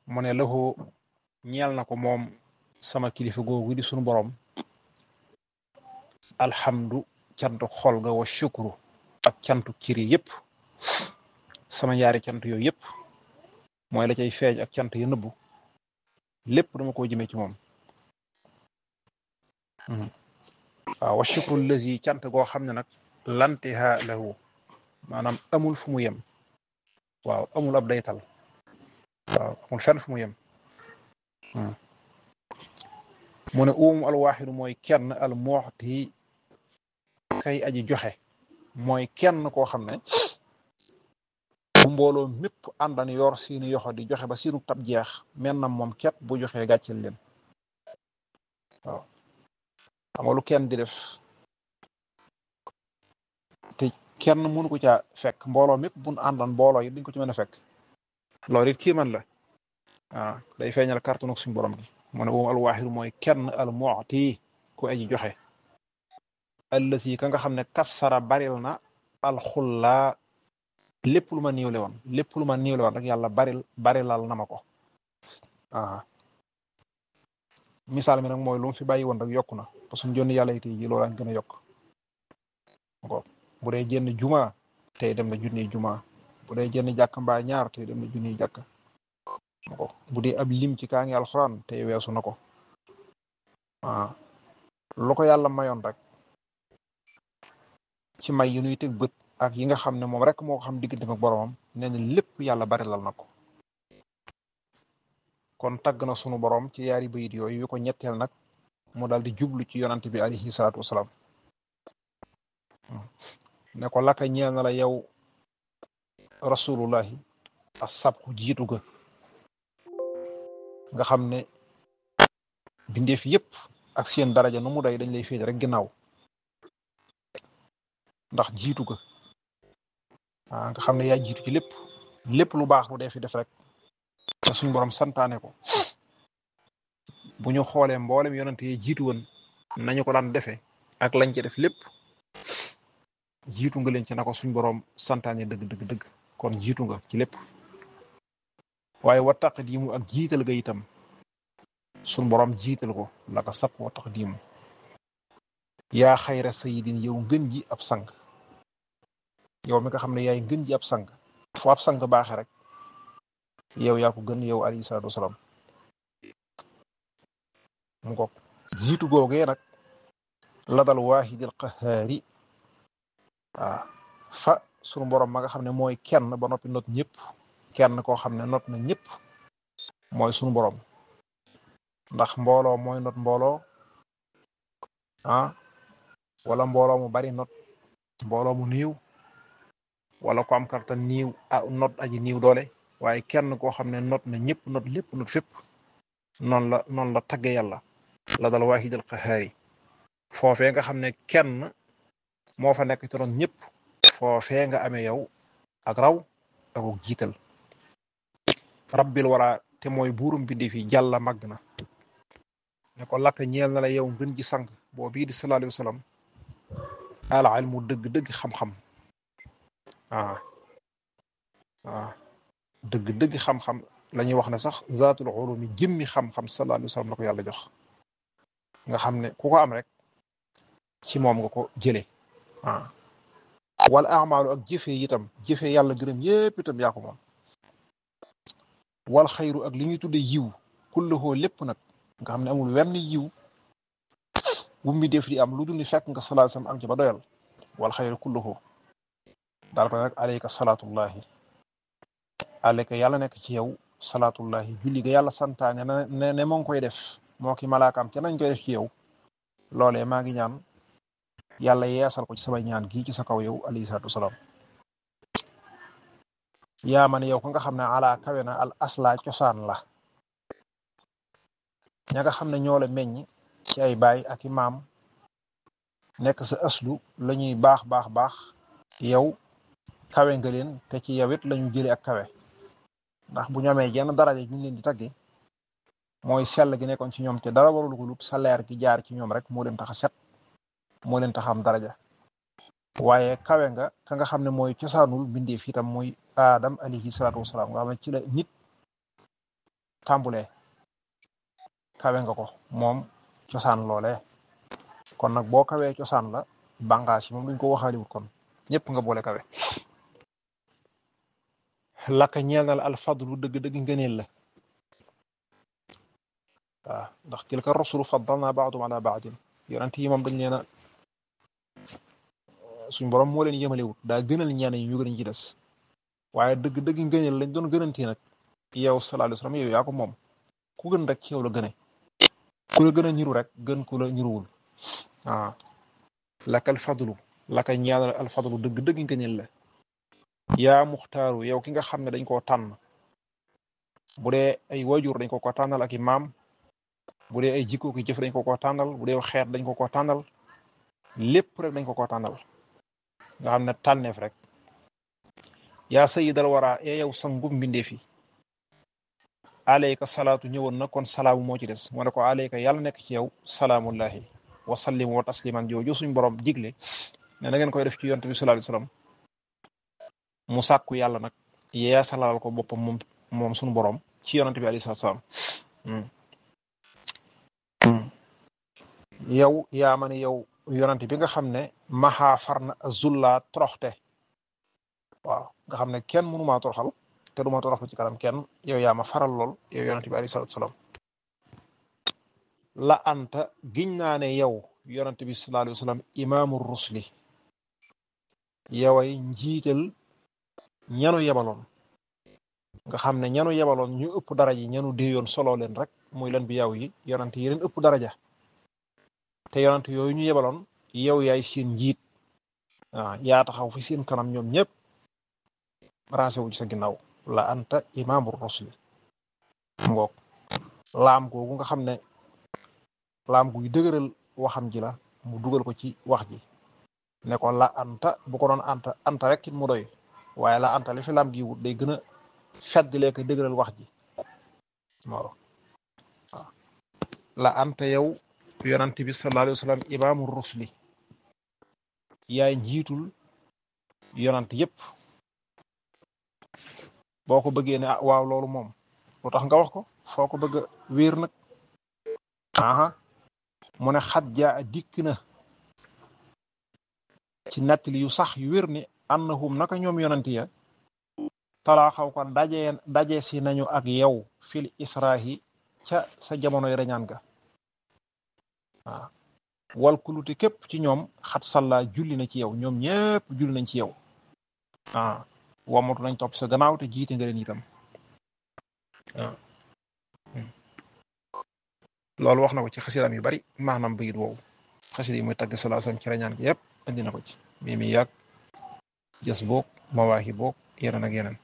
mu ne lahu ñeel na ko moom sama kilifa googu di sunu borom alhamdu cantu xol ga wa shukru ak cantu ciri yëpp sama ñaari cant yooyu yëpp mooy la cay feeñ ak cant ya nëbbu lépp dama ko jëmee ci moom waaw wa shukru lazi cant goo xam ne nag lantiha lahu maanaam amul fu mu yem waaw amul ab daytal waaw amul fenn fu mu yem mu ne uumu alwaaxidu mooy kenn al muxti kay aji joxe mooy kenn koo xam ne bu mbooloo mépp àndan yor seeni yoxo di joxe ba seenu tab jeex men na moom képp bu joxee gàcceel leen waaw xam nga lu kenn di def te kenn mënu ko caa fekk mbooloo mépp buñ àndan mbooloo yi duñ ko ci mën a fekk loolu it kii man la waaw day feeñal kàttanu suñu borom gi mu ne moom alwaaxidu mooy kenn al mu'ti ku aji joxe allati ka nga xam ne kassara baril na alxullaa lépp lu ma niiwle woon lépp lu ma niiwle woon rek yàlla baril barilal na ma ko ah misaal mi nag mooy lu mu fi bàyyi woon rek yokku na parce que jonni yàlla it ji loolu gën a yokk ko bu dee jënn juma tey dem na junniy juma bu dee jënn jàkk mbaa ñaar tey dem na junniy jàkk ko bu dee ab lim ci kaa ngi alxuraan tey weesu na ko ah lu ko yàlla mayoon rek ci may yu nuy teg bët ak yi nga xam ne moom rek moo ko xam diggante ak boromam nee na lépp yàlla barilal na ko kon tagg na sunu borom ci yaari bayit yooyu yu ko ñetteel nag mu daal di jublu ci yonante bi alayhi salaatu wasalaam ne ko laka ñeel na la yow rasulullahi a sabku jiitu ga nga xam ne bindeef yépp ak seen daraja nu mu day dañ lay féete rek ginnaaw ndax jiitu ga ah nga xam ne yaa jiitu ci lépp lépp lu baax lu dee fi def rek te suñ borom santaane ko bu ñu xoolee mboolem yonante yi jiitu woon nañu ko daan defee ak lañ ci def lépp jiitu nga leen ci na ko suñ borom santaane dëgg dëgg dëgg kon jiitu nga ci lépp waaye wa taqdiimu ak jiital ga itam suñ borom jiital ko la ko sab wa taqdiimu yaa xayra sayidin yow ngën ji ab sang yow mi nga xam ne yaay ngën ji ab sang fu ab sang baaxe rek yow yaa ko gën yow alayhi salaatu wasalaam mu ko jiitu googee nag ladal waahidil qahaari waaw fa sunu borom ma nga xam ne mooy kenn ba noppi not ñëpp kenn koo xam ne not na ñëpp mooy sunu borom ndax mbooloo mooy not mbooloo ah wala mbooloo mu bari not mbooloo mu niiw wala ko am kartan niiw ah not aji niiw doole waaye kenn koo xam ne not na ñëpp not lépp not fépp noonu la noonu la tagge yàlla la dal waahidal qahaari foofee nga xam ne kenn moo fa nekk ci ron ñëpp foofee nga amee yow ak raw ak jiital rabbil wara te mooy buurum bindi fi jàlla màgg na ne ko lakk ñeel na la yow ngën ji sang boo bii di sallallahu alayhi wa sallam al ilmu dëgg-dëgg xam-xam ah ah dëgg-dëgg xam-xam la ñuy wax ne sax zaatul ulumi jëmmi xam-xam sallallahu alayhi wa sallam la ko yàlla jox nga xam ne ku ko am rek ci moom nga ko jëlee ah wala amaalu ak jëfe itam jëfe yàlla gërëm yépp itam yaa ko moom wal xayru ak li ñuy tudde yiw kulluhoo lépp nag nga xam ne amul wenn yiw bu mi def di am lu dul ni fekk nga salaat sam am ci ba doyal wal xayru kulluhoo daal ko nag alayka salaatullahi alayka yàlla nekk ci yow salaatullahi julli ga yàlla santaane ne ne moo ngi koy def moo ki malaakaam ca nañ koy def ci yow loolee maa ngi ñaan yàlla yeesal ko ci sama ñaan gii ci sa kaw yow alayhi salaatu wasalaam yaa man yow ko nga xam ne ala kawe na al asla cosaan la ña nga xam ne ñoo la meññ ci ay baay ak i maam nekk sa aslu la ñuy baax baax baax yow kawe nga leen te ci yow it la ñu jëlee ak kawe ndax bu ñu amee genn daraja ñu leen di tagge mooy sell gi nekkoon ci ñoom te dara warul ko lut sa leer gi jaar ci ñoom rek moo leen tax a set moo leen tax am daraja waaye kawe nga ka nga xam ne mooy cosaanul mbindeef itam muy aadam alayhi salaatu wasalaam nga xam ne ci la nit tàmbulee kawe nga ko moom cosaan loolee kon nag boo kawee cosaan la bànqaas yi moom duñ ko waxaaliwut kon ñëpp nga boole kawe laka ñeel na la alfadlu dëgg-dëgg ngëneel la waaw ndax tilka rusulu faddalna baadum ala baadin yonent yi moom dañ leen a suñ borom moo leen yëmalewut daa gënal ñenn ñi ñu gën ci des waaye dëgg-dëgg ngëneel lañ doon gënante nag yow sallallahu alayhi wasallam yow yaa ko moom ku gën rek ci yow la gëne ku la gën a ñiru rek gën ku la ñiruwul waaw laka alfadlu laka ñeel na alfadlu dëgg-dëgg ngëneel la yaa muxtaaru yow ki nga xam ne dañ koo tànn bu dee ay wajur dañ ko ko tànnal ak i maam bu dee ay jikko ki jëf dañ ko ko tànnal bu dee xeet dañ ko ko tànnal lépp rek dañ ko ko tànnal nga xam ne tànneef rek yaa sayyidal wara ee yow sangum mbindeef yi aleyka salaatu ñëwoon na kon salaamu moo ci des moo ne ko aleyka yàlla nekk ci yow salaamullahi wa sallim wa tasliman jooju suñ borom digle ne na ngeen koy def ci yonent bi sallallahu alayhi wasallam mu sàkku yàlla nag yee salal ko boppam moom moom suñu borom ci yonent bi alayhi salaam yow yaa ma ne yow yonent bi nga xam ne maxaa far na zulla toroxte waaw nga xam ne kenn mënumaa toroxal te duma toroxal ci kanam kenn yow yaa ma faral lool yow yonent bi alayhi salaam la anta giñ naa ne yow yonent bi sallallahu alayhi wasallam imaamu rusli yoway njiital ñanu yebaloon nga xam ne ñanu yebaloon ñu ëpp daraja yi ñanu déeyoon solo leen rek muy leen bi yaw yi yonent yi leen ëpp daraja te yonent yooyu ñu yebaloon yow yaay seen njiit waaw yaa taxaw fi seen kanam ñoom ñëpp rancé wu ci sa ginnaaw la anta imaamu rusli ngoog laam googu nga xam ne laam guy dëgëral waxam ji la mu dugal ko ci wax ji ne ko la anta bu ko doon anta anta rek it mu doy waaye la anta li fi laam gi wut day gën a feddlee ko dëgëral wax ji waaw waaw la anta yow yonent bi sallallahu alayhi wa sallam imaamu rusli yaay njiitul yonent yépp boo ko bëggee ne ah waaw loolu moom lu tax nga wax ko foo ko bëgg a wéer nag aha mu ne xat jaa dikk na ci nettali yu sax yu wér ni annahum naka ñoom yonent ya talaa xaw ko daje daje si nañu ak yow fil israhi ca sa jamonoy reñaan ga waaw wal kuluti képp ci ñoom xat salla julli na ci yow ñoom ñépp julli nañ ci yow ah wamatu nañ topp sa gannaaw te jiite nga leen itam waaw loolu wax na ko ci xasidaam yu bari maanaam bayit woowu xasida yi muy tagg salaasam ci reñaan gi yépp indi na ko ci mi mi yàgg jës boog mawaahi boog yeneen ak yeneen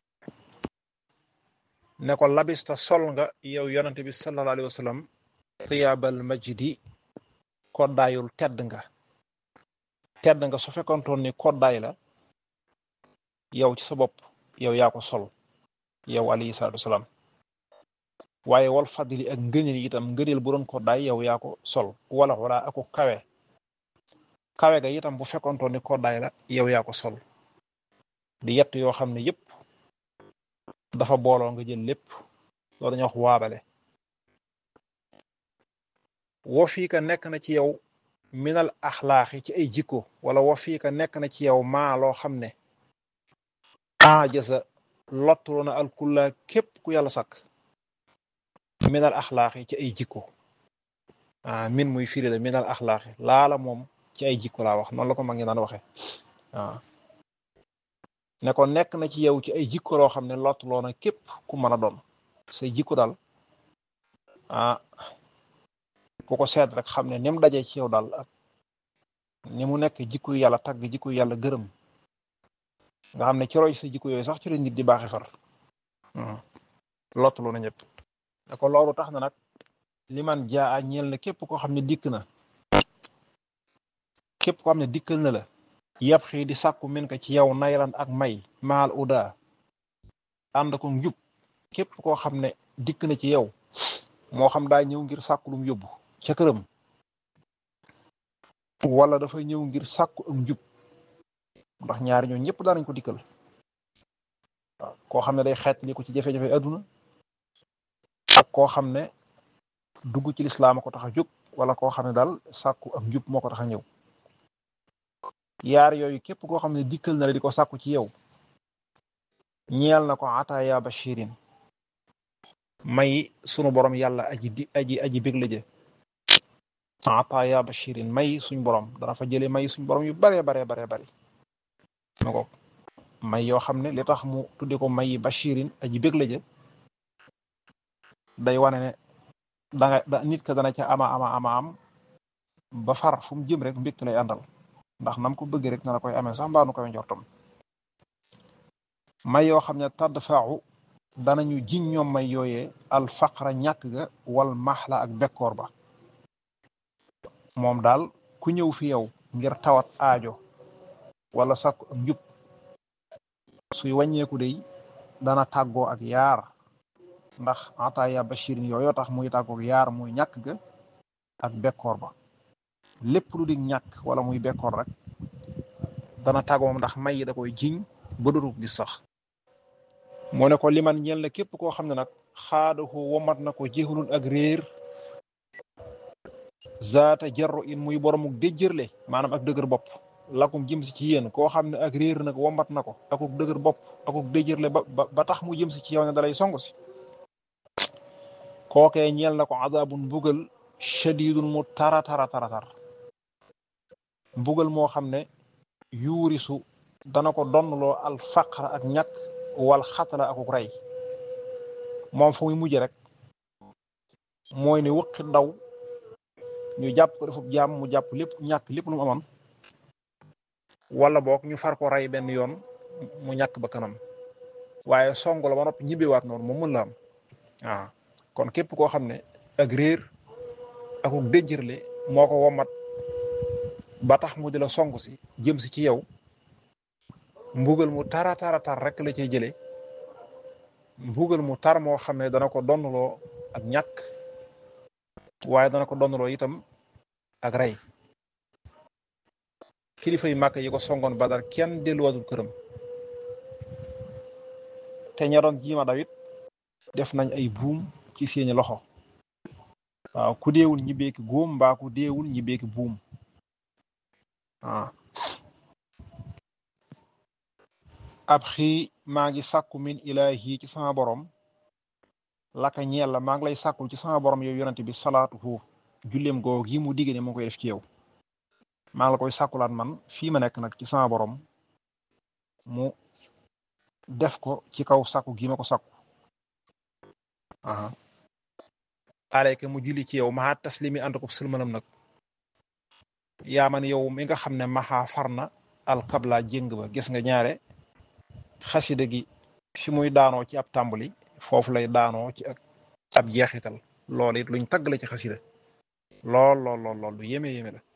ne ko labista sol nga yow yonante bi sallallahu alayhi wa sallam tiyaabal majdi koddaayul tedd nga tedd nga su fekkontoon ni koddaay la yow ci sa bopp yow yaa ko sol yow alayhi salaatu wasalaam waaye wal fadli ak ngëneel itam ngëneel bu doon koddaay yow yaa ko sol wala wala ako kawe kawe ga itam bu fekkontoon ni koddaay la yow yaa ko sol di yett yoo xam ne yépp dafa booloo nga jël lépp loolu dañuy wax waabale wo fii ka nekk na ci yow minal axlaaxi ci ay jikko wala wo fii ka nekk na ci yow maa loo xam ne ajasa lottuloo na alkulla képp ku yàlla sakk minal axlaaxi ci ay jikko ah min muy firi la minal axlaaxi laala moom ci ay jikko laa wax noonu la ko mag ñi daan waxe waaw ne ko nekk na ci yow ci ay jikko loo xam ne lottuloo na képp ku mën a doon say jikko daal ah ku ko seet rek xam ne ni mu dajee ci yow daal ak ni mu nekk jikko yàlla tagg jikko yàlla gërëm nga xam ne ci roy sa jikko yooyu sax ci la nit di baaxi far lottuloo na ñëpp ne ko loolu tax na nag li man jaa ñeel na képp koo xam ne dikk na képp koo xam ne dikkal na la yab xii di sàkku min ko ci yow naylan ak may maal uda ànd ko njub képp koo xam ne dikk na ci yow moo xam daa ñëw ngir sàkku lum yóbbu ca këram wala dafa ñëw ngir sàkku ak njub ndax ñaari ñoo ñëpp daanañ ko dikkal waaw koo xam ne day xeet li ko ci jafe-jafe adduna ak koo xam ne dugg ci lislaam a ko tax a jóg wala koo xam ne daal sàkku ak njub moo ko tax a ñëw yaar yooyu képp koo xam ne dikkal na la di ko sàkku ci yow ñeel na ko ataaya bashirin may sunu borom yàlla aji di aji aji bég la jë ataaya bashirin may suñ borom dana fa jële may suñ borom yu bare bare bare bari na ko may yoo xam ne li tax mu tudde ko may bashirin aji bég la jë day wane ne danga da nit ka dana ca ama ama ama am ba far fu mu jëm rek mbégte lay àndal ndax nam ko bëgg rek na la koy amee sax mbaa nu koy njortam may yoo xam ne tadd faaxu danañu jiñ ñoom may yooyee al faqra ñàkk ga wal maxla ak bekkoor ba moom daal ku ñëw fi yow ngir tawat aajo wala sakku ak njub suy wàññeeku day dana tàggoo ak yaar ndax ataaya bashirin yooyoo tax muy tàggoo ak yaar muy ñàkk ga ak bekkoor ba lépp lu di ñàkk wala muy bekkoor rek dana tàggoo moom ndax may yi da koy jiñ ba dootu gis sax moo ne ko liman ñeel na képp koo xam ne nag xaadahu womat na ko jéexulun ak réer zaata jarro in muy boromuk déjjërle maanaam ak dëgër bopp lakum jëm si ci yéen koo xam ne ak réer nag womat na ko akuk dëgër bopp akuk déjjërle ba ba tax mu jëm si ci yow ne dalay song si kookee ñeel na ko adabun mbugal shadidun mu tara tara tara tar mbugal moo xam ne yuurisu dana ko donnloo al faqra ak ñàkk wal xatala akuk rey moom fu muy mujj rek mooy ne wëqi daw ñu jàpp ko defub jaam mu jàpp lépp ñàkk lépp lu mu amoon wala boog ñu far ko rey benn yoon mu ñàkk ba kanam waaye song la ba noppi ñibbiwaat noonu moom mën la am waaw kon képp koo xam ne ak réer akuk déjjërle moo ko womat ba tax mu di la song si jëm si ci yow mbugal mu tara tara tar rek la cay jëlee mbugal mu tar moo xam ne dana ko donnloo ak ñàkk waaye dana ko donnloo itam ak rey kilifa yu màkk yi ko songoon badar kenn delluwatul këram te ña doon jiima dawit def nañ ay buum ci seeni loxo waaw ku deewul ñi beeki góom mbaa ku deewul ñi beeki buum waaw ab xii maa ngi sàkku min ilaahi ci sama borom laka ñeel la maa ngi lay sàkkul ci sama borom yow yonente bi salaatuhu julleem goo gi mu digge ne moo koy def ci yow maa ngi la koy sàkkulaat man fii ma nekk nag ci sama borom mu def ko ci kaw sàkku gi ma ko sàkku aha aleyka mu julli ci yow maa taslimi ànd ko sëlmanam nag yaa man yow mi nga xam ne maxaa far na alkabla jéng ba gis nga ñaare xasida gi fi muy daanoo ci ab tàmbali foofu lay daanoo ci ak ab jeexital loolu it luñ tagg la ci xasida lool lool lool lool lu yéeme yéeme la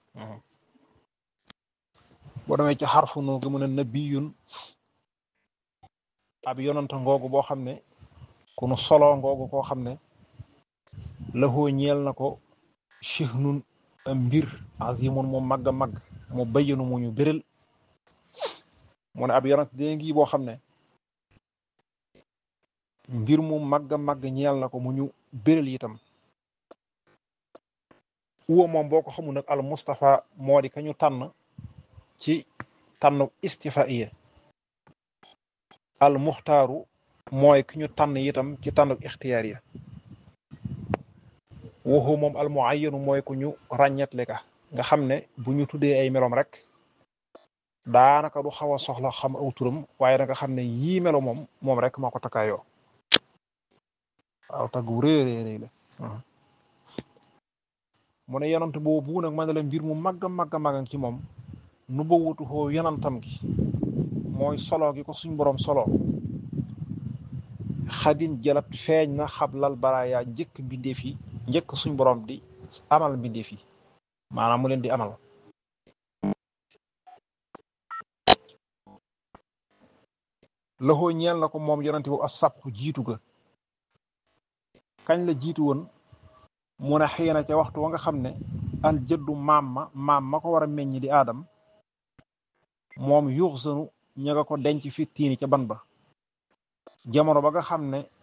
boo demee ci xarfu nu gi mu ne nabiyun ab yonanta ngoogu boo xam ne ku nu solo ngoogu koo xam ne laxoo ñeel na ko chihnun mbir azimun mu màgg a màgg mu bayyanu mu ñu bérél mu ne ab yonant dee ngi boo xam ne mbir mu màgg a màgg ñeel na ko mu ñu bérél itam uwa moom boo ko xamul nag al Mustafa moo di ka ñu tànn ci tànn istifaiya al muxtaaru mooy ki ñu tànn itam ci tànn ixtiyaar ya waxu moom al muayyanu mooy ku ñu ràññetle ka nga xam ne bu ñu tuddee ay meloom rek daanaka du xaw a soxla xam aw turam waaye da nga xam ne yii melo moom moom rek moo ko takkaayoo waaw taggu rëy rëy rëy la mu ne yonant boobu nag man la mbir mu màgg a màgg a màgg ci moom nu ba wutu xoo yonantam gi mooy solo gi ko suñ borom solo xadin jëlat feeñ na xablal baraaya njëkk mbindeef yi njëkk suñ borom di amal mbindeef yi maanaam mu leen di amal loxoo ñeel na ko moom yonante boobu as sàkku jiitu ga kañ la jiitu woon mu ne xëy na ca waxtu wa nga xam ne al jëddu maam ma maam ma ko war a meññ di aadam moom yuux sanu ña nga ko denc fi tiini ca ban ba jamono ba nga xam ne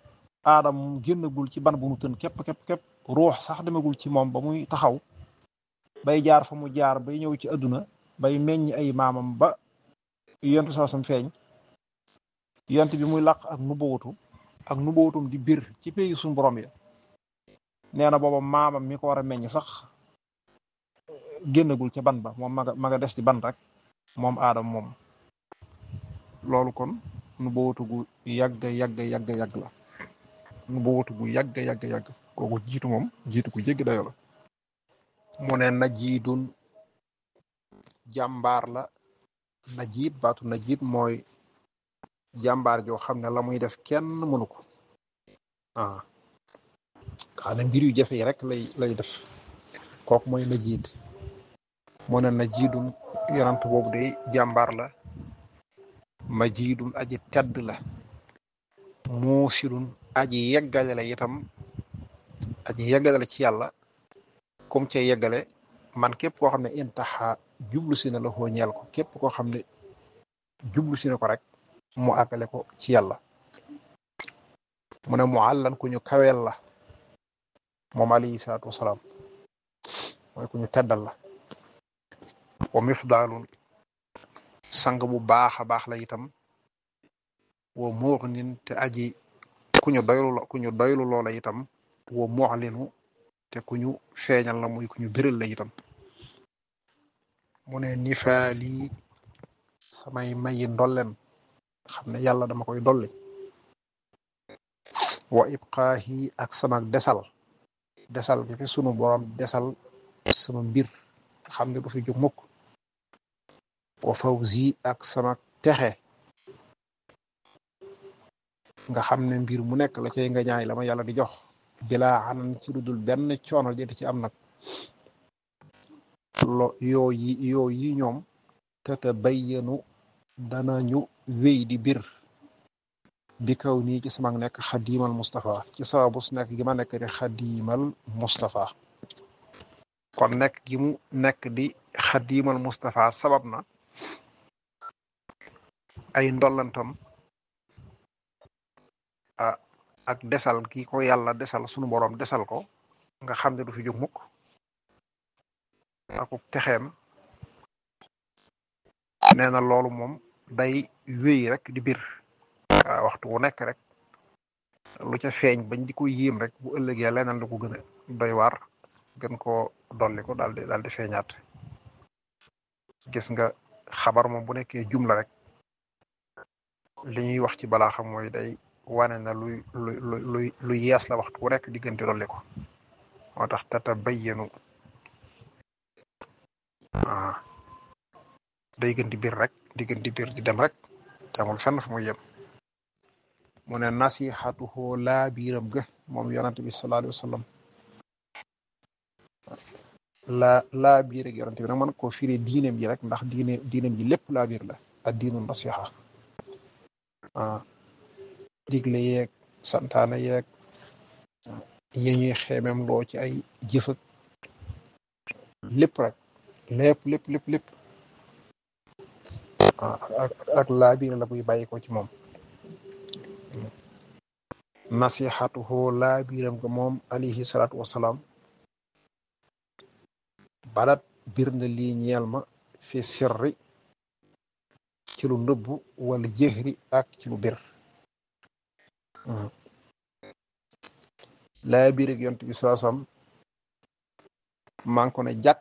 aadam génnagul ci ban bu nu tën képp képp képp ruux sax demagul ci moom ba muy taxaw bay jaar fa mu jaar bay ñëw ci àdduna bay meññ ay maamam ba yontu saasam feeñ yont bi muy làq ak nubawutu ak nubawutum di bir ci pays suñu borom ya nee na booba maamam mi ko war a meññ sax génnagul ca ban ba moom ma nga ma nga des ci ban rek moom aadam moom loolu kon nubawutu gu yàgg yàgg yàgg yàgg la nubawutu gu yàgg yàgg yàgg kooku jiitu moom jiitu ku jéggi dayo la mu ne najiidun jàmbaar la najiid baatu najiid mooy jàmbaar joo xam ne la muy def kenn mënu ko ah xam ne mbir yu jafe yi rek lay lay def kooku mooy najiid mu ne najiidun yonant boobu de jàmbaar la majiidun aji tedd la muusilun aji yeggale la itam aji yeggale la ci yàlla comme ca yeggale man képp koo xam ne intaxa jublu si na la xoo ñeel ko képp koo xam ne jublu si na ko rek mu àggale ko ci yàlla mu ne mu àllan ku ñu kaweel la moom alayhi salaatu wasalaam mooy ku ñu teddal la wa mifdaalun sang bu baax a baax la itam wa muxnin te aji ku ñu doylu la ku ñu doylu loola itam wa muxlinu te ku ñu feeñal la muy ku ñu biral la itam mu ne nifaali samay mayi ndolleen xam ne yàlla dama koy dolli wa ibqaahi ak sama desal desal gi fi sunu borom desal sama mbir xam ne du fi jóg mukk wa fawzi ak sama texe nga xam ne mbir mu nekk la cay nga ñaay la ma yàlla di jox bilaa xanan ci lu dul benn coono di ci am nag lo yoo yi yoo yi ñoom tata bayyanu danañu wéy di bir bi kaw nii ci sama nekk xadiimal Moustapha ci sababu su nekk gi ma nekk di xadiimal Moustapha kon nekk gi mu nekk di xadiimal Moustapha sabab na ay ndollantam ah ak desal ki ko yàlla desal sunu boroom desal ko nga xam ne du fi jóg mukk akuk texeem nee na loolu moom day wéy rek di bir waaw waxtu wu nekk rek lu ca feeñ bañ di ko yéem rek bu ëllëgee leneen lu ko gën a doy waar gën koo dolli ko daal di daal di feeñaat gis nga xabar moom bu nekkee jumla rek li ñuy wax ci balaa xam mooy day wane na luy luy luy lu yees la waxtu wu nekk di gën di dolli ko moo tax tata bayyanu ah day gën di bir rek di gën di bir di dem rek te amul fenn fu muy yem mu ne nasihatuhu laa biiram ga moom yonante bi sallallahu alayhi wa sallam laa laa biir ak yonante bi nag man koo firi diineem ji rek ndax diine diineem ji lépp laa biir la ak diinu nasiha ah digle yeeg santaane yeeg yi ñuy xeemem loo ci ay jëfëg lépp rek lépp lépp lépp lépp ak ak laa biir la buy bàyyi ko ci moom nasihatuhu laa biiram ga moom alayhi salaatu wasalaam balat bir na lii ñeel ma fi sirri ci lu nëbbu wala jëhri ak ci lu bir laa biir ak yont bi saasam maa ngi ko ne jàkk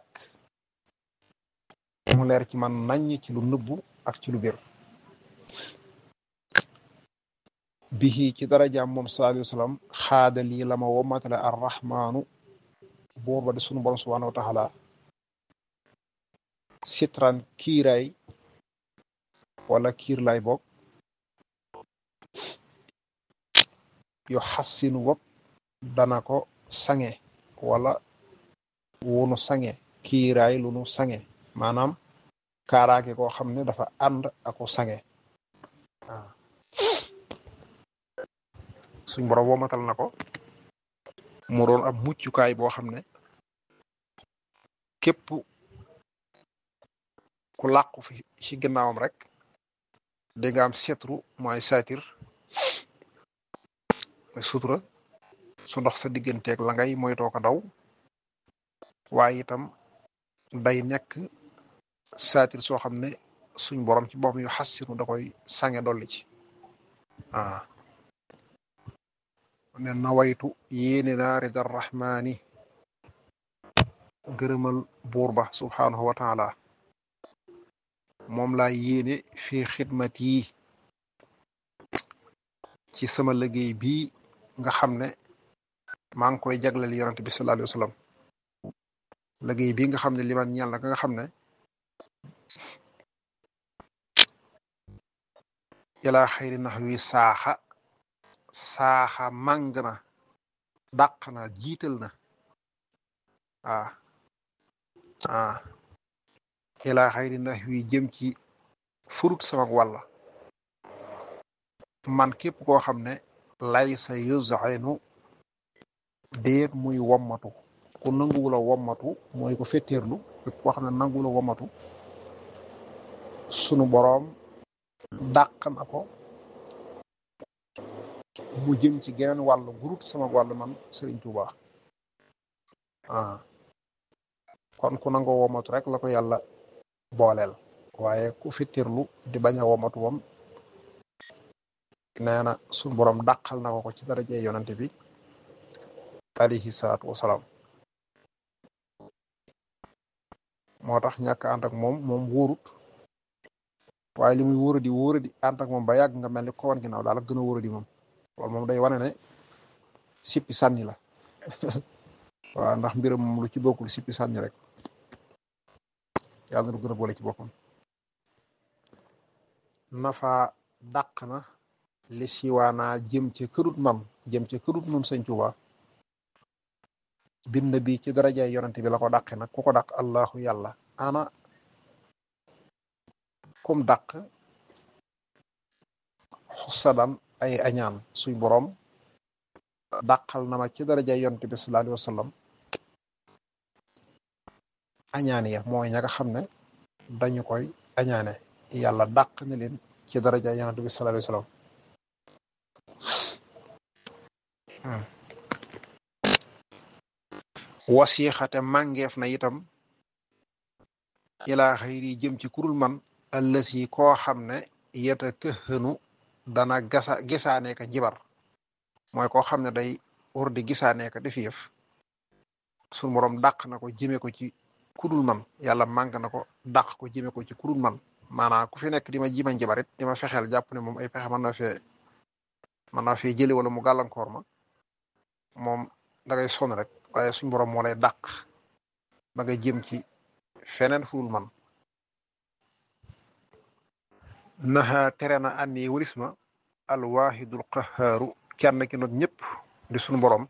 mu leer ci man naññ ci lu nëbbu ak ci lu bir bihi ci darajaam moom sallallahu alayhi wa sallam xaada lii la ma womatale arrahmaanu buur ba di sunu borom subhanahu wa taala sitran kiiraay wala kiir lay boog yu xassinu wopp dana ko sange wala wunu sange kiiraay lu nu sange maanaam kaaraake koo xam ne dafa ànd ako sange waaw suñ borom womatal na ko mu doon ab muccukaay boo xam ne képp ku làqu fi ci gannaawam rek di nga am setru mooy satir sutura su ndox sa digganteeg la ngay moytoo ko daw waaye itam day nekk saatir soo xam ne suñ borom ci boppam yu xassinu da koy sange dolli ci ah ne nawaytu yéene naa rida rahmaani gërëmal buur ba subhaanahu wa taala moom laa yéene fi xidmat yi ci sama liggéey bii nga xam ne maa ngi koy jagleel yonent bi sallallahu alayhi wa sallam liggéey bii nga xam ne liman ñeel na ka nga xam ne ilaa xayri nax wi saaxa saaxa màng na dàq na jiital na ah ah ilaa xayri nax wi jëm ci furut sama wàlla man képp koo xam ne lay sa yuzainu déet muy wommatu ku nanguwula wommatu mooy ko fetteerlu képp koo xam ne nanguwula wommatu sunu boroom dàq na ko mu jëm ci geneen wàllu gurut sama wàll man Serigne Touba ah kon ku nangoo womatu rek la ko yàlla booleel waaye ku fittirlu di bañ a womatu moom nee na suñ borom dàqal na ko ko ci daraje yonante bi alayhi salaatu wasalaam moo tax ñàkk ànd ak moom moom wóorut waaye li muy wóoradi wóoradi ànd ak moom ba yàgg nga mel ni ko wan ginnaaw daal ak gën a wóoradi moom loolu moom day wane ne sippi sànni la waaw ndax mbiram moom lu ci bokkul sippi sànni rek yàlla na du gën a boole ci boppam nafa dàq na li siwaanaa jëm ca kërut man jëm ca kërut nun sëñ Tuuba bind bi ci darajaay yonante bi la ko dàqe nag ku ko dàq allahu yàlla ana kum dàq xusadan ay añaan suñ boroom dàqal na ma ci darajaay yonante bi sallallahu alayhi wa sallam añaan ya mooy ña nga xam ne dañu koy añaane yàlla dàq na leen ci darajaay yonante bi sallallahu alayhi wa sallam wasiixate màngeef na itam ilaa xayri jëm ci kurul man allasi koo xam ne yeta këxënu dana gasa gisaane ka jibar mooy koo xam ne day war di gisaane ka def yëf suñu borom dàq na ko jëme ko ci kurul man yàlla màng na ko dàq ko jëme ko ci kurul man maanaam ku fi nekk di ma jima njibarit di ma fexeel jàpp ne moom ay pexe mën na fee mën naa fee jële wala mu gàllankoor ma moom da ngay sonn rek waaye suñ borom moo lay dàq ba nga jëm ci feneen furul man naxa tere na ànni walis ma alwaahidul qahaaru kenn ki not ñëpp di suñu borom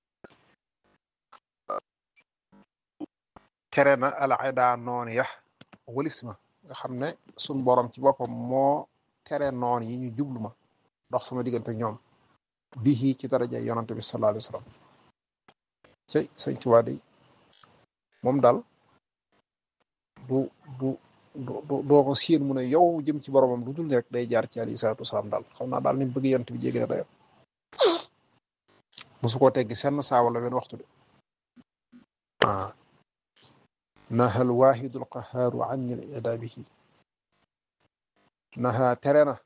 tere na al ida noon ya walis ma nga xam ne suñu borom ci boppam moo tere noon yi ñu jublu ma dox sama diggante ñoom bii ci daraja yonante bi sallallahu alayhi wa sallam cey sëñ Tuubaa day moom daal du du du doo ko séen mu ne yow jëm ci boromam lu dul rek day jaar ci alayhi salaatu wasalaam daal xam naa daal ni mu bëgg yonent bi jéggi na dayo mosu koo teggi senn saa wala wenn waxtu de ah naha alwahidu alqahaaru anni l ida bihi naha tere na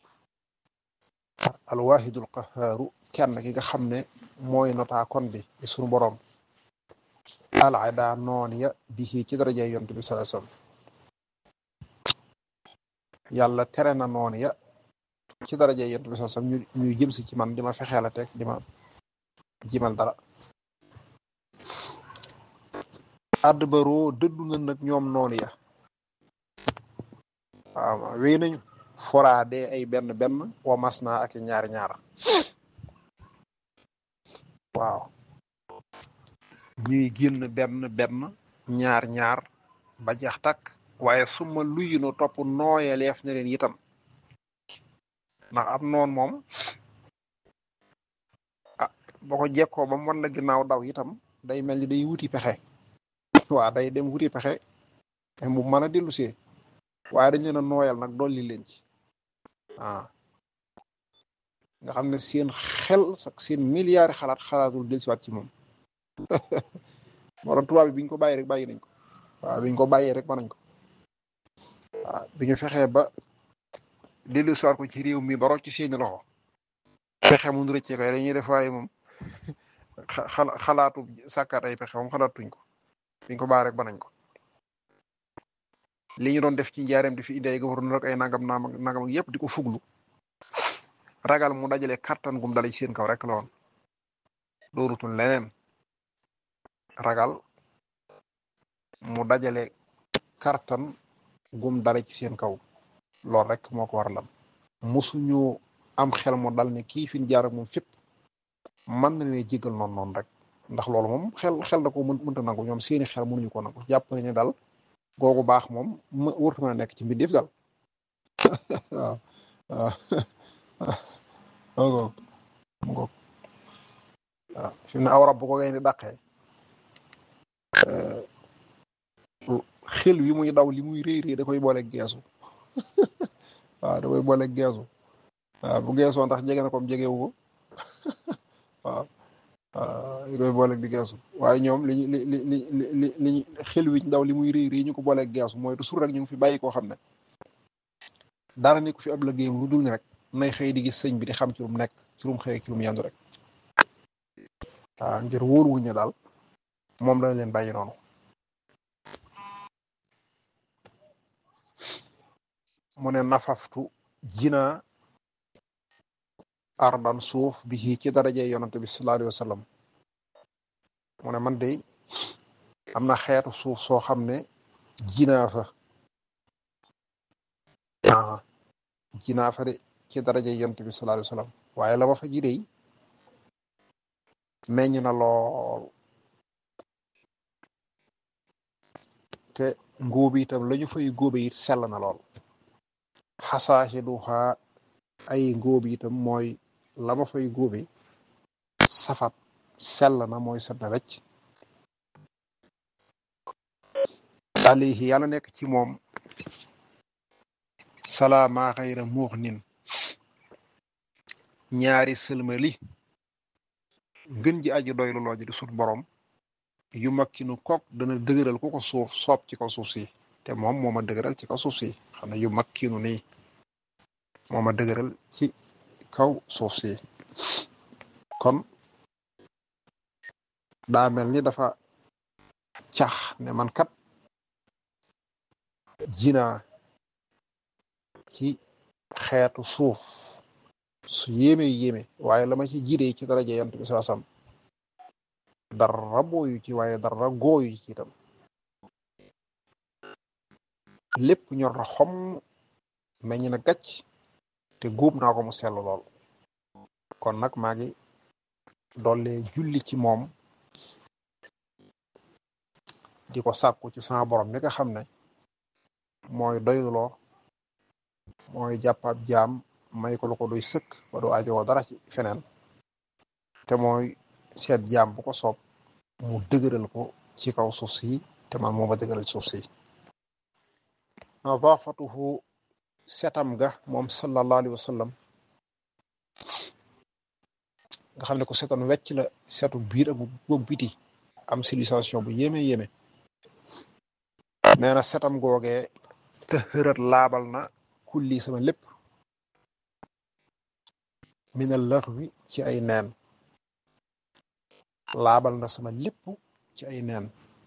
alwahidu alqahaaru kenn ki nga xam ne mooy notaa kon bi di sunu borom alada noon ya bihi ci daraja yonent bi sallallahu alayhi wasallam yàlla tere na noon ya ci daraja yonent bi sallallahu alayhi wasallam ñu ñuy jëm si ci man di ma fexeel a teg di ma jimal dara adbaroo dëddu na nag ñoom noonu ya waaw wéy nañu foraade ay benn benn wa mas naa ak ñaari ñaara waaw ñuy génn benn benn ñaar ñaar ba jeex takk waaye suma luyinu topp nooyaleef na leen itam ndax am noon moom ah boo ko jekkoo ba mu wan la ginnaaw daw itam day mel ni day wuti pexe waaw day dem wuti pexe mu mën a dellu see waaye dañ leen a nooyal nag dolli leen ci ah nga xam ne seen xel sax seen milliards xalaat xalaatul dellusiwaat ci moom moo tax tubaab bi bi ñu ko bàyyi rek bàyyi nañ ko waaw bi ñu ko bàyyee rek mën nañ ko waaw bi ñu fexee ba dellusiwaat ko ci réew mi ba rocc ci seeni loxo fexe mun rëccee koy dañuy def waaye moom xala xalaatu sàkkaat ay pexe moom xalaatuñ ko biñ ko baa rek ba nañ ko li ñu doon def ci njaareem di fi indi ay gouverneur ak ay nangam nangam yëpp di ko fuglu ragal mu dajale kattan gum dale ci seen kaw rek la woon doorutul leneen ragal mu dajale kattan gum dale ci seen kaw loolu rek moo ko war lan musuñu am xel mu dal ne kii fi ñu jaar ak moom fépp mën na leen jégal noonu noonu rek ndax loolu moom xel xel da ko mën mënta nangu ñoom seeni xel mënuñu ko nangu jàpp ne dal googu baax moom ma wërtu mën a nekk ci mbindeef dal waaw waaw mu ngoog waaw fi mu ne aw rab bu ko ngay di dàqee xel wi muy daw li muy réy réy da koy boole geesu waaw da koy boole geesu waaw bu geesoo ndax jege na comme jegewu ko waaw waaw li koy boole di geesu waaye ñoom li li li li li li xel wi daw li muy réy réy ñu ko boole geesu mooy toujours rek ñu ngi fi bàyyi koo xam ne dara nekku fi ab liggéeyam lu dul ni rek nay xëy di gis sëñ bi di xam ci lu mu nekk ci lu mu xëy ci lu mu yandu rek waaw ngir wóor wuñ ne daal moom lañ leen bàyyi noonu mu ne nafaftu jina ardan suuf bi ci daraje yonante bi sallallahu alayhi wa sallam mu ne man de am na xeetu suuf soo xam ne jinaa fa aa jinaa fa de ci daraje yonante bi sallallahu alayhi wa sallam waaye la ma fa ji dey meññ na lool te ngóobi itam la ñu fay góobe it sell na lool xasaaxiduha ay ngóobi itam mooy la ma fay góobe safat sell na mooy set na wecc alayhi yàlla nekk ci moom salaama xayra muux nin ñaari sëlmali ngën ji aji doy lu looji di sut borom yu makkinu kook dana dëgëral ku ko suuf soob ci kaw suuf si te moom moo ma dëgëral ci kaw suuf si xam ne yu makkinu nii moo ma dëgëral ci kaw suuf si kon daa mel ni dafa cax ne man kat jinaa ci xeetu suuf su yéeme yéeme waaye la ma ci jiree ci daraja yant bi saa sam dara booyu ci waaye dara gooyu ci itam lépp ñor na xom meññ na gàcc te góob naa ko mu sell lool kon nag maa ngi doole julli ci moom di ko sàkku ci sama borom mi nga xam ne mooy doyloo mooy jàppab jaam may ko lu ko doy sëkk ba doo ajowoo dara ci feneen te mooy seet jaam bu ko soob mu dëgëral ko ci kaw suuf si te man moo ma dëgëral suuf si nadaafatuhu setam ga moom sallallahu alayhi wa sallam nga xam ne ko setoon wecc la setu biir ak bu biti am civilisation bu yéeme yéeme nee na setam googee te xërat laabal na kulli sama lépp mina lëx wi ci ay neen laabal na sama lépp ci ay neen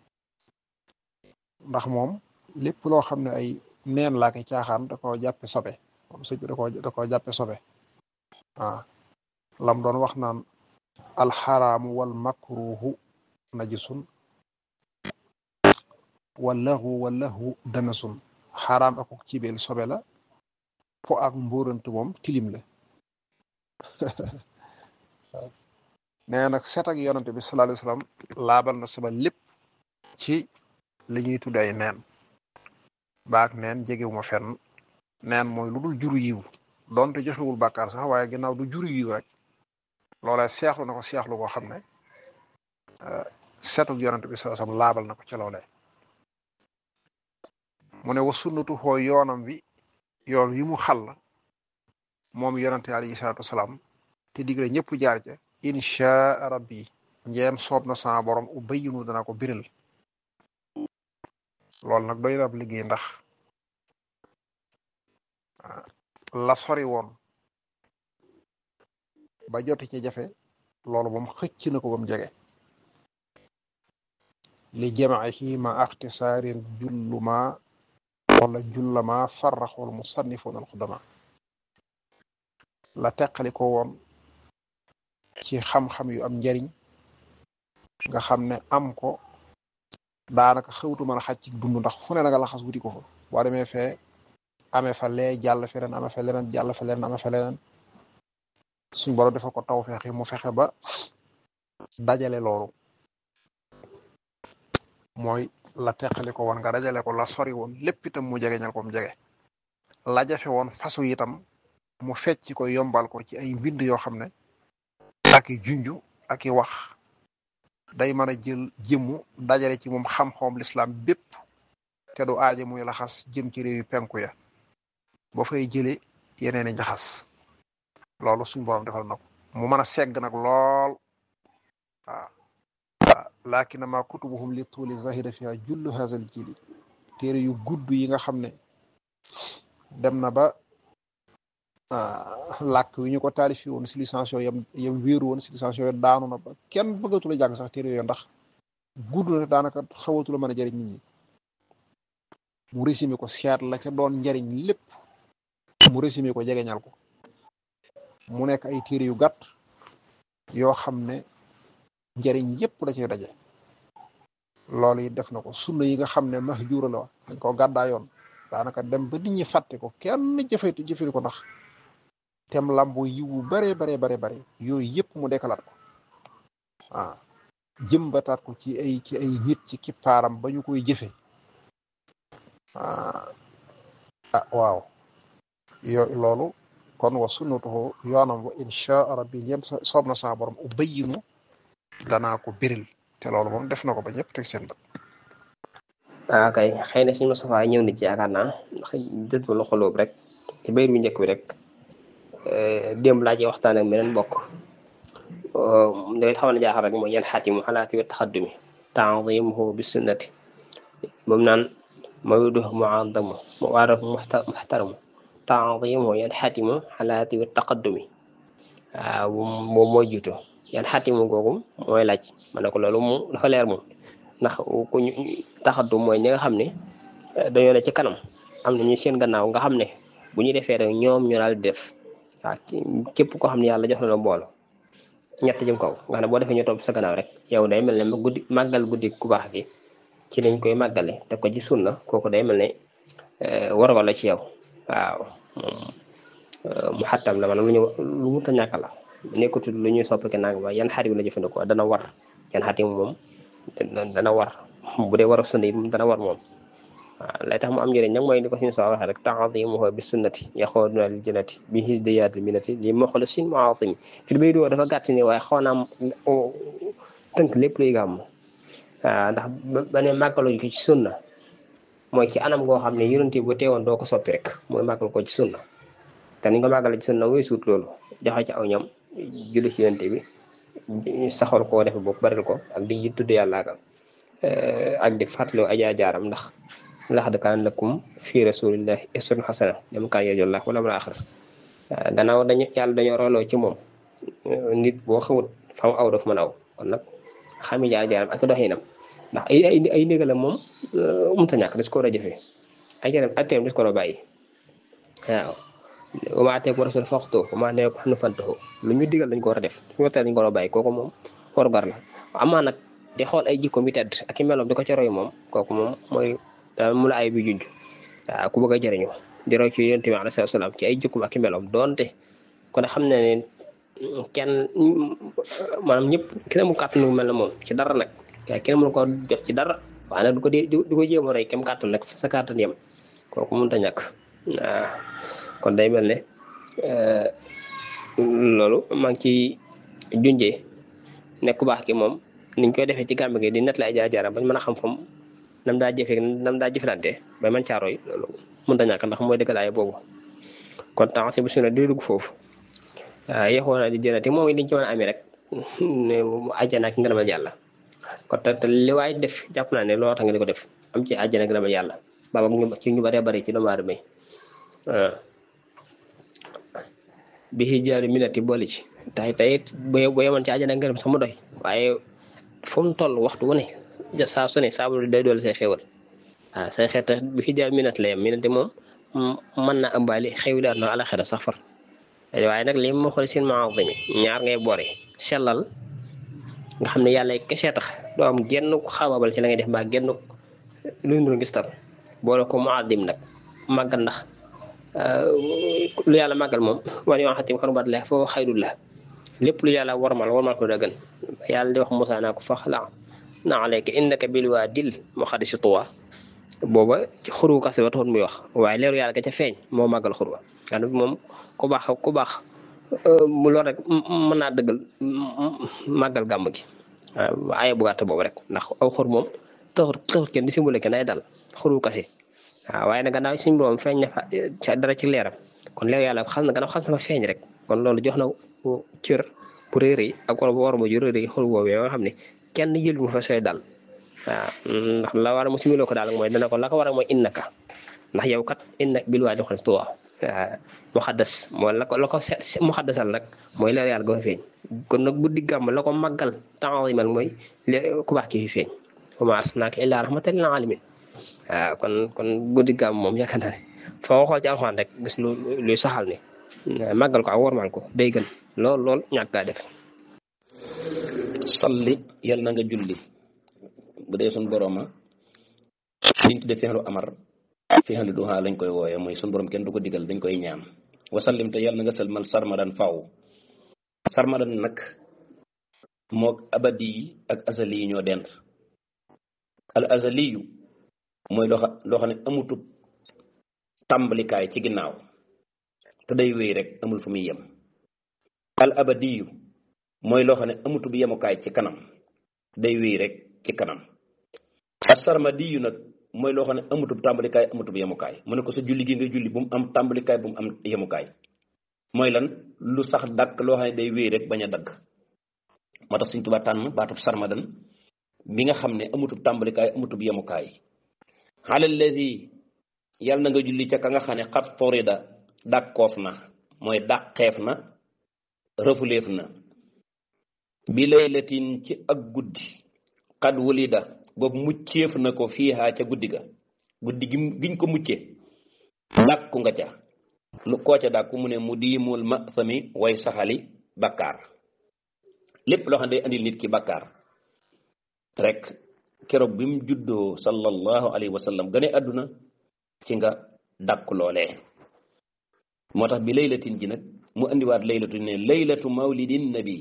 ndax moom lépp loo xam ne ay neen laa koy caaxaan da koo jàppe sobe moom sëñ bi da koo da koo jàppe sobe waaw lam doon wax naan alxaraamu wal makruhu najisun wallahu wallahu danasun xaraam akuk cibeel sobe la po ak mbóorantu moom tilim la nee nag set ak yonante bi sallallahu alayhi wasallam laabal na sama lépp ci li ñuy tudde ay neen baak neen jegewuma fenn neen mooy lu dul juru yiw donte joxewul bàkkaar sax waaye ginnaaw du juru yiw rek loolee seexlu na ko seexlu koo xam ne setuk yonante bi sallallahu alayhi wasallam laabal na ko ca loolee mu ne wa sunnatu xoo yoonam wi yoon wi mu xàll moom yonante alayhi salaatu wasalaam te digle ñëpp jaar ca insha rabbi njeem soob na sama borom u bayyinu dana ko biral loolu nag doy na ab liggéey ndax la sori woon ba joti ci jafe loolu moom xëcc na ko ba mu jege li jamaihi ma axtisaarin julluma wala jullama farraxul musannifun alxudama la teqali ko woon ci xam-xam yu am njariñ nga xam ne am ko daanaka xewtu mën a xaj ci dund ndax fu ne na nga laxas wuti ko fa boo demee fee amee fa lee jàll feneen amee fa leneen jàll fa leneen amee fa leneen suñ borom dafa ko taw fexe mu fexe ba dajale loolu mooy la teqali ko woon nga dajale ko la sori woon lépp itam mu jege ñal ko mu jege la jafe woon fasu itam mu fecc ko yombal ko ci ay mbind yoo xam ne ak i junju ak i wax day mën a jël jëmmu dajale ci moom xam-xam lislaam bépp te du aaje muy laxas jëm ci réew yu penku ya ba fay jële yeneen i njaxas loolu suñ borom defal na ko mu mën a segg nag lool waaw waaw laakina ma kutubuhum li tuuli zahida fiha jullu hazal jili téere yu gudd yi nga xam ne dem na ba làkk wi ñu ko taalifi woon civilisation yam yam wéeru woon civilisation yo daanu na ba kenn bëggatula jàng sax téere yooyu ndax gudd na daanaka xawatula mën a jëriñ nit ñi mu résumé ko seet la ca doon njariñ lépp mu résumé ko jegeñal ko mu nekk ay téere yu gàtt yoo xam ne njariñ yépp da cay daje loolu it def na ko sunna yi nga xam ne mahjuura la dañ ko gàddaa yoon daanaka dem ba nit ñi fàtte ko kenn jëfetu jëfetu ko ndax tem lambo yiwu bare bare bare bare yooyu yëpp mu dekkalaat ko waaw jëmbataat ko ci ay ci ay nit ci kippaaram ba ñu koy jëfe ah waaw yo loolu kon wa sunnatuhu yoonam wa insha rabbi yem soob na saa borom u bayyinu danaa ko biril te loolu moom def na ko ba ñëpp teg seen bët ah kay xëy na suñu Moustapha ñëw na ci yaakaar naa ndax dët ma loxo loobu rek ci bayit bu njëkk bi rek démb laa ci waxtaan ak meneen mbokk daway xamal na jaaxal rek mooy yan xaatimu xalaati wa taxaddumi taadimuhu bi sunnati moom naan mawduhu muadamu waarafu muxtaramu taadimuhu yan xaatimu xalaati wa taqaddumi waaw moom mooy jiitu yan xaatimu googu mooy laaj ma ne ko loolu moom dafa leer moom ndax ku ñu taxaddu mooy ñi nga xam ne dañoo ne ci kanam am na ñu seen gannaaw nga xam ne bu ñu defee rek ñoom ñu daal di def waaw képp koo xam ne yàlla jox na la mboolo ñett jëm kaw nga xam ne boo defee ñu topp sa gannaaw rek yow day mel ne guddi màggal guddi ku baax gi ci lañ koy màggale te ko ci sunna kooku day mel ne warugal la ci yow waaw mu xattam la maanaam lu ñu lu mu ta ñàkk la nekkutul lu ñuy soppike nang ba yan xarit la jëfandikoo dana war yan xarit moom dana war bu dee war a sunna yi dana war moom waaw lay tax mu am njëriñ nag mooy ni ko suñu soo waxee rek taadimuhu bi sunnati yaxooduna lil jannati bi hisdiyaati minati li moxlisin muatimi fi bay doo dafa gàtt ni waaye xaw naa tënk lépp luy gàmm waaw ndax ba ne màggalu ko ci sunna mooy ci anam goo xam ne yonent bu teewoon doo ko soppi rek mooy màggal ko ci sunna te ni nga màggale ci sunna mooy suut loolu joxe ci aw ñam julli ci yonent bi saxal koo def bopp baril ko ak di tudd yàlla ak ak di fàttaloo ajaa jaaram ndax laqad kaana lakum fi rasulillahi uswatun hasana liman kaana yarju llaha wal yawmal aaxir gannaaw dañu yàlla dañoo rooloo ci moom nit boo xamut fa mu aw daf mën aw kon nag xami jaar jaaram ak doxinam ndax ay ay ay ndigalam moom mënut a ñàkk des ko war a jëfee ay jaaram ak teem des ko war a bàyyi waaw wa maa aataakumu rasuulu faxuduuhu wa maa nahaakum anhu fantahuu lu ñu digal dañ ko war a def su ñu dañ ko war a bàyyi kooku moom warugar la amaa nag di xool ay jikko mi tedd ak i meloom di ko ci roy moom kooku moom mooy daal mu la ay bi junj waaw ku bëgg a jëriñu di roy ci yonent bi alayhi salaam ci ay jikkoom ak i meloom doonte kon xam na ne kenn maanaam ñëpp kenn mu kàttan mel na moom ci dara nag waaye kenn mënu ko def ci dara waaye nag du ko dee du ko jéem a roy kem kàttan nag sa kàttan yem kooku mënut a ñàkk waaw kon day mel ne loolu maa ngi ciy junjee ne ku baax ki moom niñ koy defee ci gàmb gi di net la ay jaar-jaaram bañ mën a xam fam nam daa jëfee nam daa jëflante ba man caaroy loolu mënut a ñàkk ndax mooy dëggal ay boobu kon temps bu sunna di dugg foofu waaw yaxoona di jënati moom it liñ ci mën a amee rek àjjana ak ngërëmal yàlla kon te te li waay def jàpp naa ne looloo tax nga di ko def am ci àjjana ak ngërëmal yàlla baaba ñu ci ñu bëree bëri ci doomu aadama yi bi xijaaru minati boole ci tay tay bu bu yemoon ci àjjana ak ngërëm sama doy waaye fu mu toll waxtu wu ne saa su ne saabu day dool say xéwal waaw say xeet bi xijaaru minat la yem minati moom mën na ëmbaali xewli àdduna alaxira sax far waaye nag li ma xool seen maazimi ñaar ngay boore sellal nga xam ne yàlla kese tax doo am genn xaababal ci la ngay def mbaa genn luy nuru ngis tar boole ko muazim nag màggal ndax lu yàlla màggal moom wan yoo xatim xarubat la foofu xayrul la lépp lu yàlla warmal warmal ko dëggan yàlla di wax Musaa naa ko fax la na alayka innaka bil waadil muqaddasi tuwa booba ci xuru kase ba taxoon muy wax waaye leeru yàlla ga ca feeñ moo màggal xurwa xam moom ku baax ku baax mu lool rek mën naa dëggal màggal gàmm gi waaw aye bu gàtt boobu rek ndax aw xur moom taxut taxut kenn di simbule kenn ay dal xuru kase waaw waaye nag gannaaw suñu borom feeñ na fa dara ci leeram kon leeru yàlla xas na gannaaw xas na fa feeñ rek kon loolu jox na cër bu rëy rëy ak wala bu war ma ju rëy rëy xur boobu nga xam ne kenn jël mu fa sooy dal waaw ndax la war a mu similoo ko daal mooy dana ko la ko war a mooy innaka ndax yow kat innak bil waadi xalis tuwa waaw muxaddas mooy la ko la ko muxaddasal nag mooy leer yàlla ga fa feeñ kon nag guddi gàmm la ko màggal taalimal mooy ku baax ki fi feeñ wa maa arsalnaaka illaa rahmatan lil aalamiin waaw kon kon guddi gàmm moom yaakaar naa ne foo xool ci alxuraan rek gis lu luy saxal ni màggal ko ak wormaal ko day gën lool lool ñàkk gaa def salli yal na nga julli bu dee suñ borooma liñ tudde fexlu amar fexlu duha lañ koy wooye mooy suñ borom kenn du ko digal dañ koy ñaan wasallim te yal na nga sëlmal sarmadan faw sarmadan nag mook abadi yi ak azali yi ñoo dend al azaliyu mooy loo xam loo xam ne amutub tàmbalikaay ci ginnaaw te day wéy rek amul fu muy yem al abadiyu mooy loo xam ne amutub yemukaay ci kanam day wéy rek ci kanam asarmadiyu nag mooy loo xam ne amutub tàmbalikaay amutub yemukaay mu ne ko sa julli gi nga julli bu mu am tàmbalikaay bu mu am yemukaay mooy lan lu sax dàkk loo xam ne day wéy rek bañ a dagg moo tax Sëñ Tuubaa tànn baatub sarmadan bi nga xam ne amutub tàmbalikaay amutub yemukaay xalal lazi yàlla na nga julli ca ka nga xam ne xat forida dàkkoof na mooy dàqeef na rëfuleef na bi laylatin ci ak guddi xad wulida boobu mucceef na ko fiihaa ca guddi ga guddi gi giñ ko mucce dàkku nga ca lu koo ca dàkku mu ne mu diimul ma sami way saxali bakkaar lépp loo xam ne day andil nit ki bakkaar rek keroog bi mu juddoo sallallahu alayhi wa sallam gane àdduna ci nga dàkku loolee moo tax bi laylatin ji nag mu andiwaat laylatu ne laylatu mawlidin nabi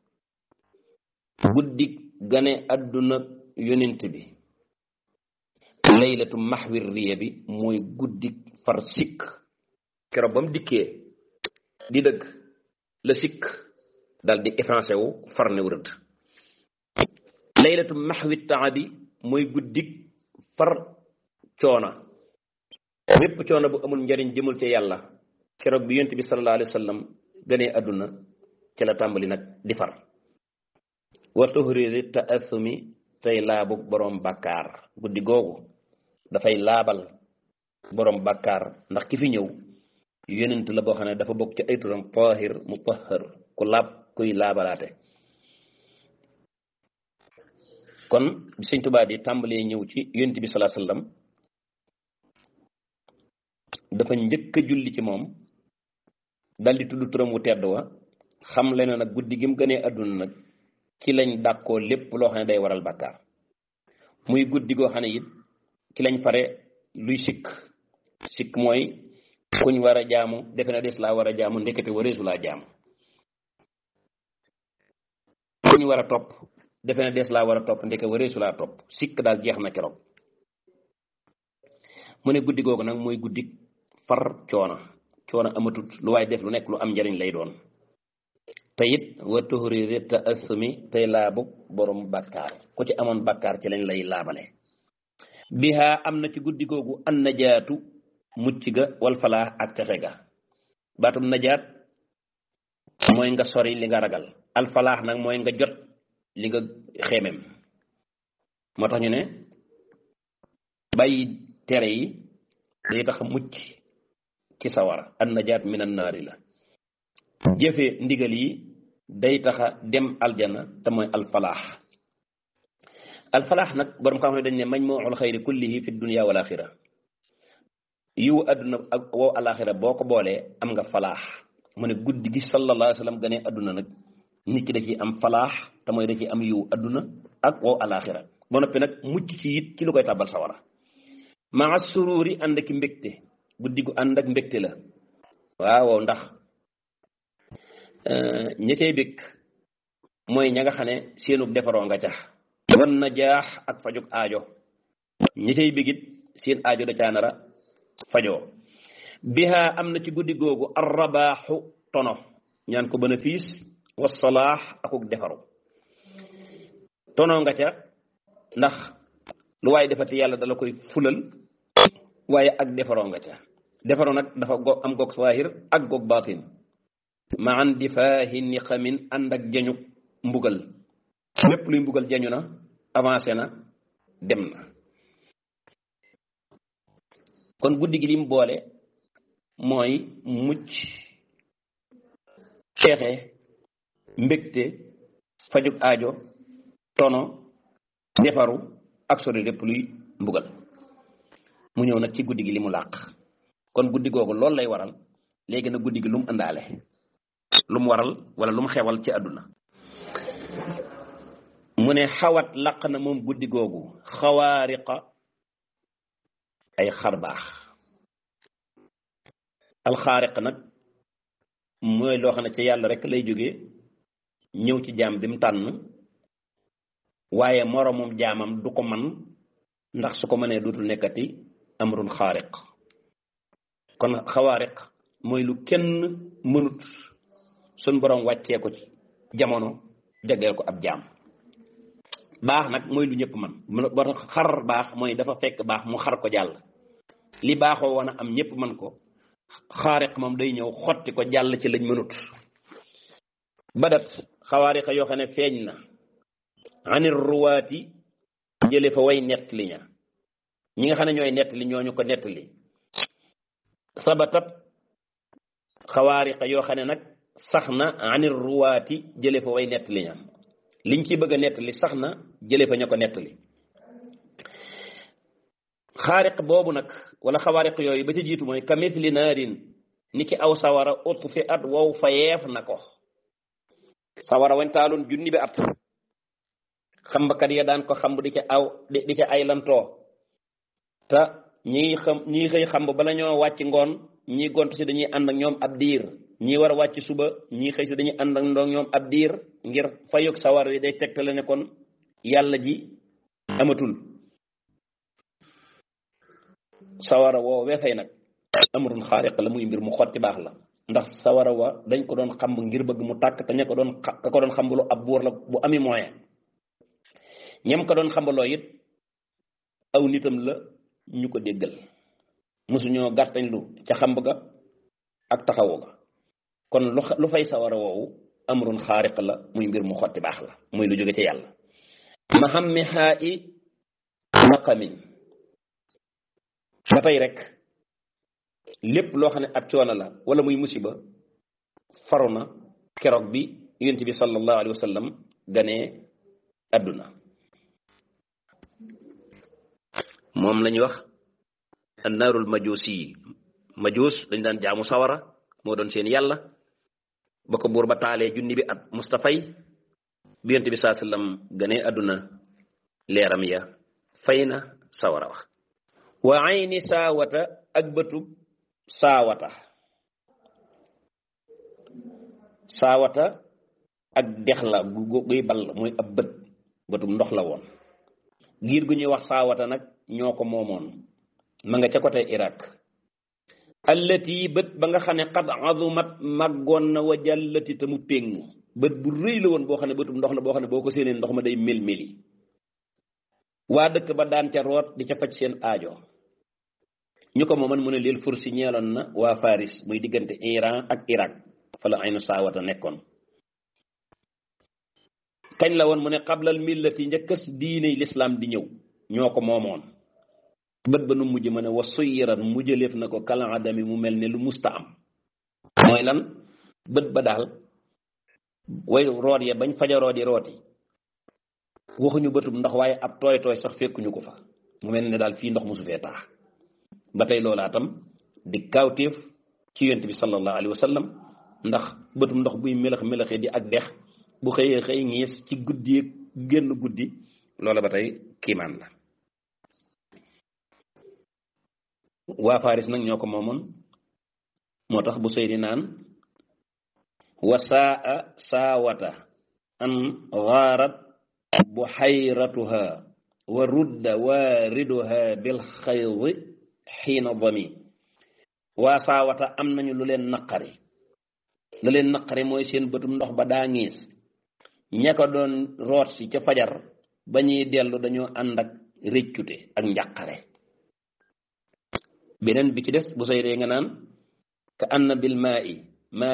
guddik gane àdduna yonent bi laylatu maxwir riya bi mooy guddik far sikk keroog ba mu dikkee di dëgg la sikk dal di effacé wu far ne wërëd laylatu maxwi taabi mooy guddik far coona mépp coona bu amul njariñ jëmul ca yàlla keroog bi yonent bi sallallahu alayhi wa sallam gënee àdduna ci la tàmbali nag di far wa tuhriri taasumi tey laabu boroom bàkkaar guddi googu dafay laabal boroom bàkkaar ndax ki fi ñëw yonent la boo xam ne dafa bokk ci ay turam tahir mutahhar ku laab kuy laabalaate kon bi sëñ Tuubaa di tàmbalee ñëw ci yonent bi salaa sallam dafa njëkk a julli ci moom dal di tudd turam wu tedd wa xam le na nag guddi gi mu gënee àdduna nag ci lañ dàkkoo lépp loo xam ne day waral bàkkaar muy guddi goo xam ne it ci lañ fare luy sikk sikk mooy kuñ war a jaamu defe na des laa war a jaamu ndekete wareesu laa jaamu kuñ war a topp defe na des laa war a topp ndeke wareesu laa topp sikk daal jeex na keroog mu ne guddi googu nag mooy guddi far coona coona amatut lu waay def lu nekk lu am njariñ lay doon te it wa tuhriri ta assumi tey laabu borom bàkkaar ku ci amoon bàkkaar ci lañ lay laabale biha am na ci guddi googu an najaatu mucc ga wal falaa ak texe ga baatum najaat mooy nga sori li nga ragal alfalaax nag mooy nga jot li nga xeemem moo tax ñu ne bàyyi tere yi day tax mucc ci sawara an najaat min an naari la jëfe ndigal yi day taxa dem aljana te mooy alfalaax alfalaax nag borom xam ne dañ ne majmuul xayri kullihi fi dunia wal axira yiw adduna ak wow alaxira boo ko boolee am nga falaax mu ne guddi gi sallallahu alayhi wa sallam gane adduna nag nit ki da ciy am falaax te mooy da ciy am yiw adduna ak wow alaxira ba noppi nag mucc ci it ci lu koy tàbbal sawara maa sururi ànd ak mbégte guddi gu ànd ak mbégte la waaw ndax ña cay bég mooy ña nga xam ne seenug defaroo nga cax wan na jaax ak fajug aajo ña cay bégit seen aajo da caa nara fajoo biha am na ci guddi googu arrabaaxu tono ñaan ko bénéfice wa salaax akuk defaru tono nga ca ndax lu waaye defati yàlla dala koy fulal waaye ak defaroo nga ca defaroo nag dafa go am goog saahir ak goog baatin ma an difaahi niqamin ànd ak jañu mbugal lépp luy mbugal jañu na avancé na dem na kon guddi gi lim boole mooy mucc xeexe mbégte fajug aajo tono defaru ak sori lépp luy mbugal mu ñëw nag ci guddi gi li mu làq kon guddi googu loolu lay waral léegi nag guddi gi lu mu ëndaale lu mu waral wala lu mu xewal ci àdduna mu ne xawat laq na moom guddi googu xawaariqa ay xar baax alxaariq nag mooy loo xam ne ci yàlla rek lay jóge ñëw ci jaam bi mu tànn waaye moroomum jaamam du ko man ndax su ko mënee dootul nekkati amrun xaariq kon xawaariq mooy lu kenn mënut suñ borom wàccee ko ci jamono jagleel ko ab jaam baax nag mooy lu ñëpp man boo tax xar baax mooy dafa fekk baax mu xar ko jàll li baaxoo woon a am ñëpp man ko xaariq moom day ñëw xotti ko jàll ci lañ mënut badat xawaariqa yoo xam ne feeñ na anir ruwaati jële fa way nettali ña ñi nga xam ne ñooy nettali ñooñu ko nettali sabatat xawaariqa yoo xam ne nag sax na anir ruwaati jële fa way nettali ña liñ ci bëgg a nettali sax na jële fa ña ko nettali xaariq boobu nag wala xawaariq yooyu ba ca jiitu mooy kamithli naarin ni ki aw sawara utfi at wow fa yeef na ko sawara wañ taaloon junni bi at xambakat ya daan ko xamb di ca aw di ca ay lantoo te ñi xam ñi xëy xamb bala ñoo wàcc ngoon ñi gont si dañuy ànd ak ñoom ab diir ñi war a wàcc suba ñi xëy si dañuy ànd ak ndoog ñoom ab diir ngir fayog sawar wi day tegtale ne kon yàlla ji amatul sawara woo weefay nag amrun xaariq la muy mbir mu xotti baax la ndax sawara wa dañ ko doon xamb ngir bëgg mu tàkk te ña ko doon ka ko doon xambaloo ab buur la bu ami moyen ñam ko doon xambaloo it aw nitam la ñu ko déggal mosuñoo gàttañ lu ca xamb ga ak taxawu ga kon lu lu fay sawara woowu amrun xaariq la muy mbir mu xotti baax la muy lu jóge ci yàlla mahammi xaa i naqamin ba tey rek lépp loo xam ne ab coono la wala muy musiba faru na keroog bi yonent bi sallallahu alayhi wa sallam ganee adduna moom la ñuy wax annaarul majuus yi majuus dañ daan jaamu sawara moo doon seen yàlla ba ko buur ba taalee junni bi at mustafay bi yonent bi saa sallam ganee adduna leeram ya fay na sawara wax wa ayni saawata ak bëtub saawata saawata ak dex la gu guy ball muy ab bët bëtub ndox la woon giir gu ñuy wax saawata nag ñoo ko moomoon ma nga ca côté Irak allati bët ba nga xam ne qad azumat màggoon na wa jàllati te mu péng bët bu rëy la woon boo xam ne bëtub ndox la boo xam ne boo ko séenee ndox ma day mel meli waa dëkk ba daan ca root di ca faj seen aajo ñu ko mooman mu ne leel fursi ñeeloon na waa Faris muy diggante Iran ak Irak fa la aynu saawata nekkoon kañ la woon mu ne xablal millati njëkkës diine lislaam di ñëw ñoo ko moomoon bët ba nu mujj ma ne wa suyiran mujjaleef na ko kala adami mu mel ne lu musta am mooy lan bët ba daal way root ya bañ fajaroo di root yi waxuñu bëtub ndox waaye ab tooy tooy sax fekkuñu ko fa mu mel ne daal fii ndox musu fee taa ba tey loolaa tam di kaawteef ci yonent bi sallallahu alayhi wa sallam ndax bëtum ndox buy melax melaxee di ak dex bu xëyee xëy ngiis ci guddi génn guddi loola ba tey kiimaan la waa Faris nag ñoo ko moomoon moo tax bu sëy di naan wasaa saawata an gaarat buhayratuha wa rudda waariduha bil xaydi xiina dami waa saawata am nañu lu leen naqari lu leen naqari mooy seen bëtum ndox ba daa ngiis ña ko doon root si ca fajar ba ñuy dellu dañoo ànd ak réccute ak njàqare beneen bi ci des bu say dee nga naan ka anna bil maa i